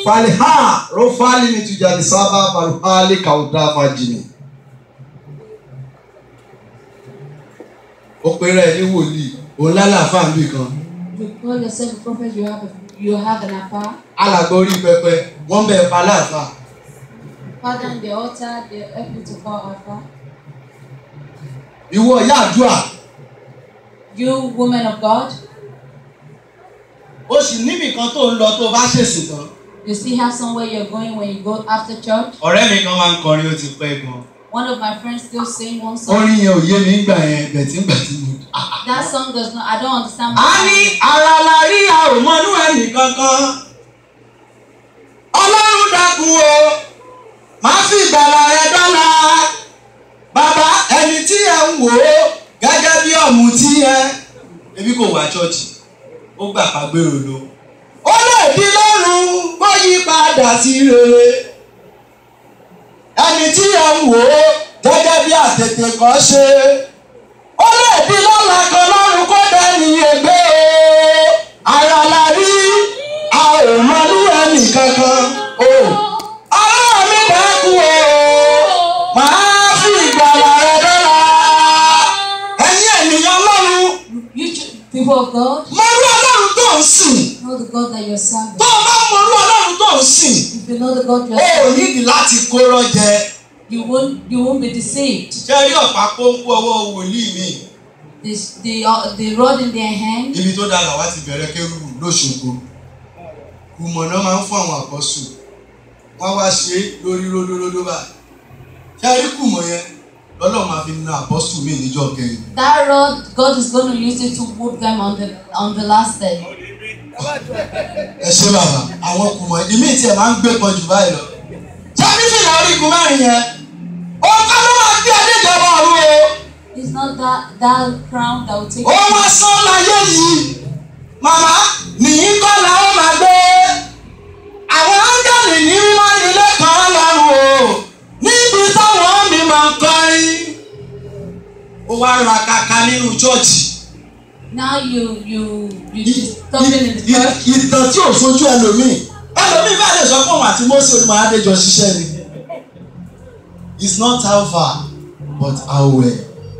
faliha rofali ni tujani saba faruhali kauda fajini. ó pe rẹ̀ ní wòlíì òun lálàáfà níbì kan You call yourself a prophet, you have a, you have an affair. alàgbà orí pẹpẹ wọ́n bẹ̀ pa láàfà Father in the altar, they help you to call affair. ìwọ ìyá àdúrà You woman of God, ó sì níbì kan tó ń lọ tó bá ṣèṣì tán. you still have somewhere you're going when you go after church. ọ̀rẹ́ mi kan máa ń kọrin ó ti pẹ́ gan. One of my friends still sing one song. orin yẹn ò yé mi gbà yẹn bẹ̀tí gbà tí mo. That song does not, I don't understand. a ní ara la rí a ò mọnú ẹnì kankan. ọlọ́run dákun o máa fi ìgbàlà rẹ dọ́là. bàbá ẹni tí ẹ ń wò ó gẹ́gẹ́ bí ọ̀mùtí ẹ. ebi kò wá ṣọ́ọ̀ṣì ó gbà pàgbérò lọ. ó lè di lọ́rùn kó yí padà sí rere. ẹni tí ẹ ń wò ó gẹ́gẹ́ bí àtètè kan ṣe. ó lè di lọ́la kan lọ́rùn kó dẹ́ni ègbé o. ara la rí a ò mọlú ẹnì kankan o. ọlọ́run mi dákú o. màá fi ìgbàlà rẹ dọ́là. ẹ̀yin ènìyàn lọ́run You ch- people of God, mọ̀rú ọlọ́run tó ń sìn. know the God that you're serving. tó o bá mọ̀rú ọlọ́run tó ń sìn. If you know the God o you're ò serving, nídìí láti kóró jẹ. you won't you won't be deceived. ṣé rí ọ̀pá pọ́npọ́ ọwọ́ wòlíì mi. The the uh, the rod in their hand. ibi tó dára wá ti bẹ̀rẹ̀ kérúbù lóṣogbo kùmọ̀nà máa ń fún àwọn àkọ́sù wọ́n wá ṣe é lórí ródóródó báyìí ṣé rí kùmọ̀ yẹn lọ́lọ́ máa fi na àpọ́sù mi níjọ́ kẹyìn That rod, God is going to use it to whoop them on the on the last day. ẹ ṣe bàbá àwọn kùmọ̀ ìmí tiẹ̀ máa ń gbé pọ̀ jù báyìí lọ ṣé ní fìlà orígun mẹ́rin yẹn ó kọ́ ló máa gbé adéjọba ọ̀run o It's not that that crown that will take ó wá sán láyé yìí màmá nìyí kọ́ la ó máa gbé àwọn áńgẹ́lì ní mímọ́ nílé kan lọ́rùn o níbi táwọn mi máa ń kọrin ó wá ra kaka nínú chọ́ọ̀chì Now you you you just talking in the church. ìtàn tí ò fojú ẹlòmíì ẹlòmíì bá lè sọ fún òun àti Mósè olùmọ̀ adéjọ ṣiṣẹ́ ni it's not how far but how well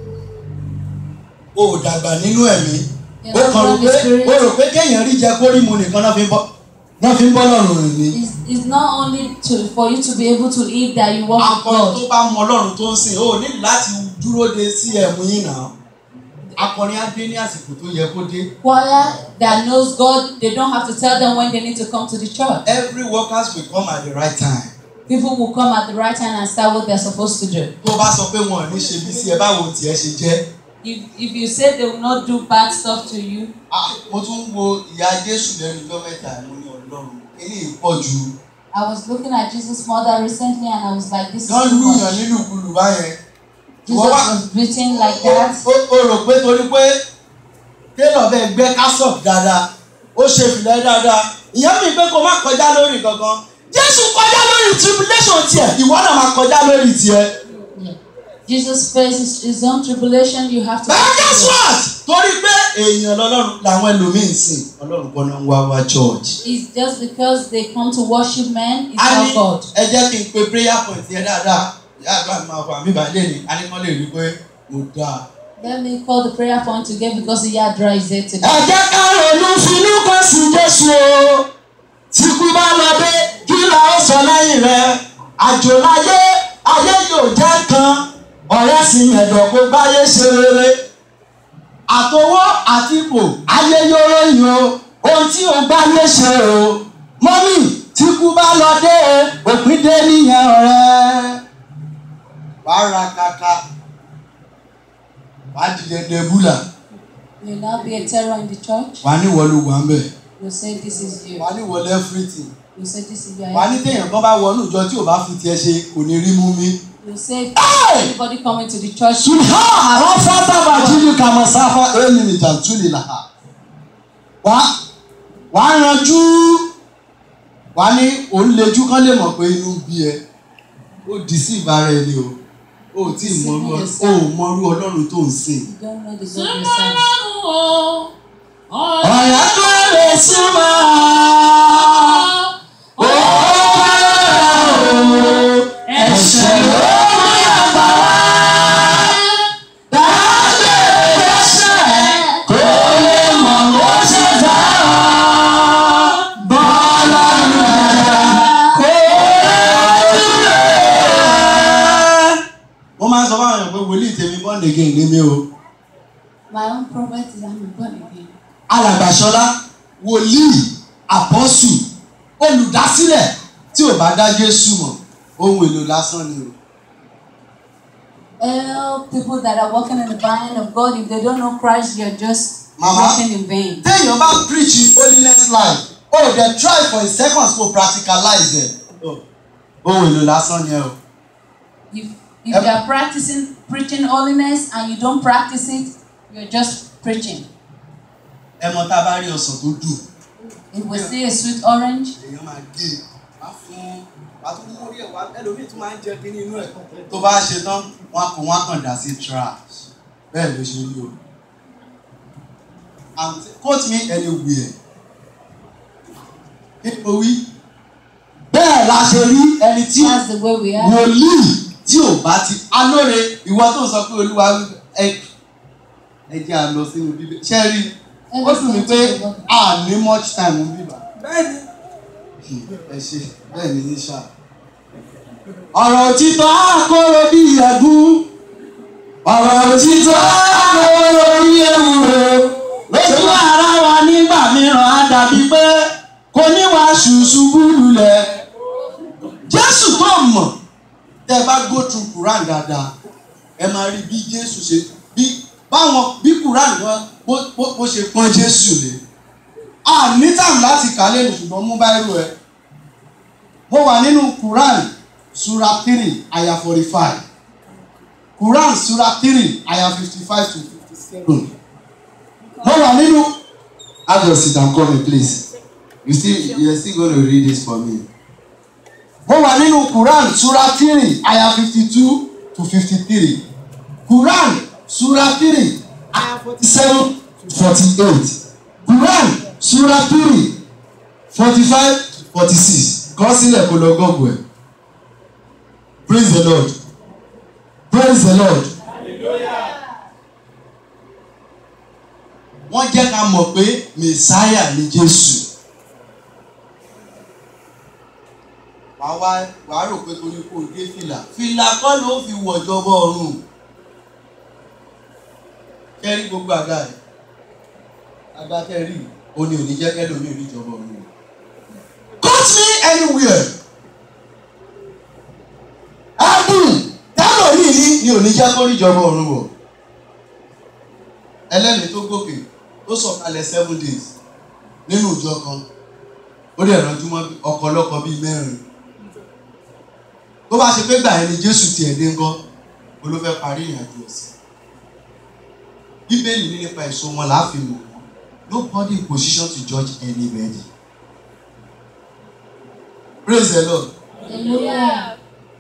o ò dàgbà nínú ẹ̀mí ó kàn rò pé ó rò pé kéèyàn rí jẹ kó rí mu nìkan náà fi ń bọ́ náà fi ń bọ́ lọ́rùn rìn ni. It's, it's not only to for you to be able to live that you walk with akọrin tó God. bá mọ ọlọ́run tó ń sìn ó ní láti dúró de sí ẹ̀mú yín náà akọrin á dé ní àsìkò tó yẹ kó dé. Choir that knows God, they don't have to tell them when they need to come to the church. every workers will come at the right time. People will come at the right time and start what they're supposed to do. tó o bá sọ pé wọn ò ní ṣe bí sí ẹ báwo tiẹ̀ ṣe jẹ́. If if you say they will not do bad stuff to you, Ah, mo tún wo ìyá jésù lẹ́nu ọjọ́ mẹ́ta mo ní ọlọ́run eléyìí pọ̀ ju. I was looking at Jesus' mother recently and I was like, this is wọ́n too lùyàn much. nínú ìkulù báyẹn. Jesus Wọ́n wá- was beaten like that. ó ó rò pé torí pé télọ̀ bẹ́ẹ̀ gbẹ́ kásọ̀p dáadáa ó ṣe fìlẹ̀ dáadáa ìyẹn mi pé kó má kọjá lórí kankan jésù kọjá lórí tribulation tiẹ̀ ìwọ náà máa kọjá lórí tiẹ̀. Yeah. Jesus faces his own tribulation, you have to. bẹ́ẹ̀ guess what torí pé èèyàn lọ́lọ́run làwọn ẹlòmíín sìn ọlọ́run kọ́ náà ń wá wá church. It's just because they come to worship men, it's a ní not God. ẹ jẹ́ kí n pe prayer point yẹn dáadáa ìyá àgbà mi máa fọ àmì ìbàlẹ̀ ni a ní kán lè rí i pé mo dáa. Let me call the prayer point again because the Yadra is there ẹ today. jẹ́ ká ronú finú kan sí jésù o tí kú bá lọ dé kí la ó sọ lẹ́yìn rẹ̀ àjò láyé ayé yóò jẹ́ kan ọ̀rẹ́ sì mẹ̀dọ̀ kó báyé ṣe rere àtọwọ́ àti ipò ayé yóò ròyìn o ohun tí o bá lè ṣe o mọ́mì tí kú bá lọ dé o òpin dé nìyẹn ọ̀rẹ́ wàá ra kaka wàá dìde debula You will now be a terror in the church. wàá ní wọlé wà ń bẹ̀. You say this is you. wà á ní wọlé everything You say this is your wà á ní téèyàn kan bá wọnú ìjọ tí ò bá fi tiẹ̀ ṣe kò ní rí mú mi. You say Hey! anybody coming to the church. sùnhà àwọn fata bàjírí kàmọ sáfà ẹni ní jàǹtúlì là á. wà wà á ranjú wà á ní òun lejú kán lè mọ̀ pé inú ń bí ẹ ó dì sí ìbára ẹni o ó tí ì mọrú ọ ó mọrú ọlọ́run tó ń sìn. You don't know the God yourself. ọ̀rẹ́ tó lè súnmọ́ ó wòlíì tèmi born again ní mi o. My own prophet is I'm born again. alàgbàsọlá wòlíì àpọ́sù olùdásílẹ̀ tí ò bá dá jésù mọ̀ ohun èlò lásán ni o. All people that are walking in the vine of God, if they don't know Christ, you're just Mama. walking in vain. téèyàn bá preach holiness life o oh, dey try for a second to practicalize it. Oh, ohun èlò lásán ni ẹ o. If if you are practicing preaching holiness and you don't practice it, you're just preaching. ẹ mọ tá a bá rí ọsàn tó dùn If we see a sweet orange, èèyàn máa gé e wá fún wá tún mú orí ẹ̀ wá ẹlòmíì tún máa ń jẹ kínní inú ẹ̀ tó bá ṣe tán wọn kò wọn kàn dá sí trash bẹ́ẹ̀ ló ṣe rí o and quote me anywhere kí ni mo wí bẹ́ẹ̀ la ṣe rí ẹni tí that's the way we are. wòlíì tí ò bá ti alóore ìwọ tó ń sọ pé olúwa ẹ ẹ jẹ́ à lọ sínú bíbélì ṣé ẹ rí i ó dùn mí pé a ní much time ń bíbá bẹ́ẹ̀ni ẹ ṣe bẹ́ẹ̀ ni ní ṣá. ọ̀rọ̀ òtítọ́ àkóró bí ẹ̀gún ọ̀rọ̀ òtítọ́ àkóró bí ewúro lójú ara wa nígbà mìíràn á dàbí pé kò ní wá ṣùṣubú lulẹ̀. jésù tó mọ̀ tẹ́ ẹ bá go through quran dáadáa ẹ máa rí bí jésù ṣe bí báwọn bí quran wọn bó bó bó ṣe pọ́n jésù lé a ní time láti kà lẹ́nu ṣùgbọ́n mú báírò ẹ. mo wà nínú Quran sura three aya forty five Quran sura three aya fifty five to fifty seven. mo wà nínú. Agnes sit down call me please you still you are still gonna read this for me. mo wà nínú Quran sura three aya fifty two to fifty three Quran sura three aya forty seven to forty eight Quran sura three forty five to forty six kọ sílẹ̀ kó lọ gọ́ọ̀gù ẹ̀ praise the lord praise the lord. wọ́n jẹ́ ká mọ̀ pé mẹ̀sáyà ni jésù. wàá wá wàá rò pé torí kò dé fìlà fìlà kọ́ ló fi wọ̀jọba ọ̀run kẹ́rí gbogbo àga ẹ̀ àga kẹ́rí ó ní òní jẹ́ kẹ́lòmíì rí ìjọba ọ̀run. Cut me anywhere. Ẹ̀bùn tẹ́lọ̀ yìí ní ni òní jẹ́ kó rí ìjọba ọ̀run wọ̀. Ẹlẹ́ni tó gòkè tó sọ̀kalẹ̀ seven days nínú ìjọ kan ó dẹ̀ ránjú mọ́ ọ̀kọ̀lọ́kọ̀ bíi mẹ́rin. Tó bá ṣe pé gbà ẹni Jésù tiẹ̀ dé ńkọ́ ó ló fẹ́ parí ìrìnàjò ẹ̀sìn. Bíbélì ní nípa èso wọn láàfin mọ̀ wọ́n. Nobody in position to judge anybody. Praise the Lord. Hallelujah.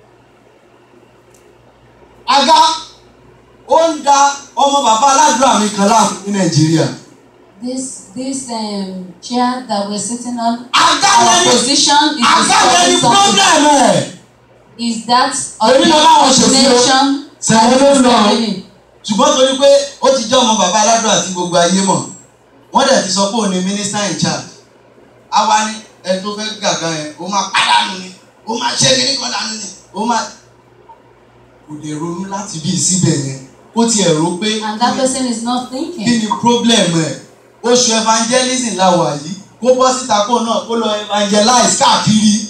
Aga ó ń da ọmọ bàbá aládùúrà mi kan láàmú ní Nàìjíríà. This this um, chair that we're sitting on, Aga our lẹni position is aga lẹni discussing something. problem ẹ̀. Is that Èmi náà báwọn ṣe sí o. ordination Sẹ̀wọ́n ló ń lọ. happening? Ṣùgbọ́n torí pé ó ti jẹ́ ọmọ bàbá aládùúrà tí gbogbo ayé mọ̀. Wọ́n dẹ̀ ti sọ pé òun ni minister in charge. Àwa ni ẹni tó fẹ́ gàgán yẹn, ó máa pàdánù ni, ó máa ṣe kíní kan dànù ni, ó máa. Kò lè ronú láti bí síbẹ̀ yẹn. Ó tiẹ̀ rò pé And that person is not kí thinking. ni problem ẹ̀ oṣù evangelism la wà yìí kó bọ́ síta kó náà kó lọ evangelize káàkiri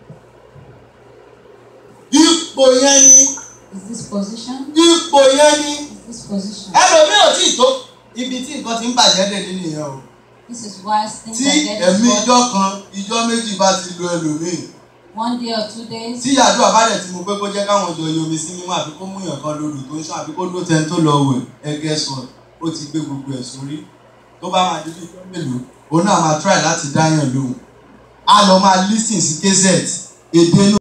ipò yẹn ni Is this position? ipò yẹn ni Is this position? ẹlòmíì ò tí ì tó ibi tí nǹkan ti ń bàjẹ́ dé nínú ìyẹn o This is why things tí are getting ẹ̀mí worse. ijọ́ kan ijọ́ méjì bá ti lo ẹlòmíì One day or two days. tí àdúrà bá dẹ̀ ti mú pé kó jẹ́ káwọn jọ yomi sí mímọ́ àbí kó mú yàn kan lórí tó ń sàn àbí kó dó tẹni tó lọ wẹ̀ ẹgẹ́ sọ ó ti gbé gbogbo ẹ̀ sórí tó bá máa dídí ìjọ mélòó òun náà máa try láti dáyàn lóhùn á lọ máa listen sí kz èdè inú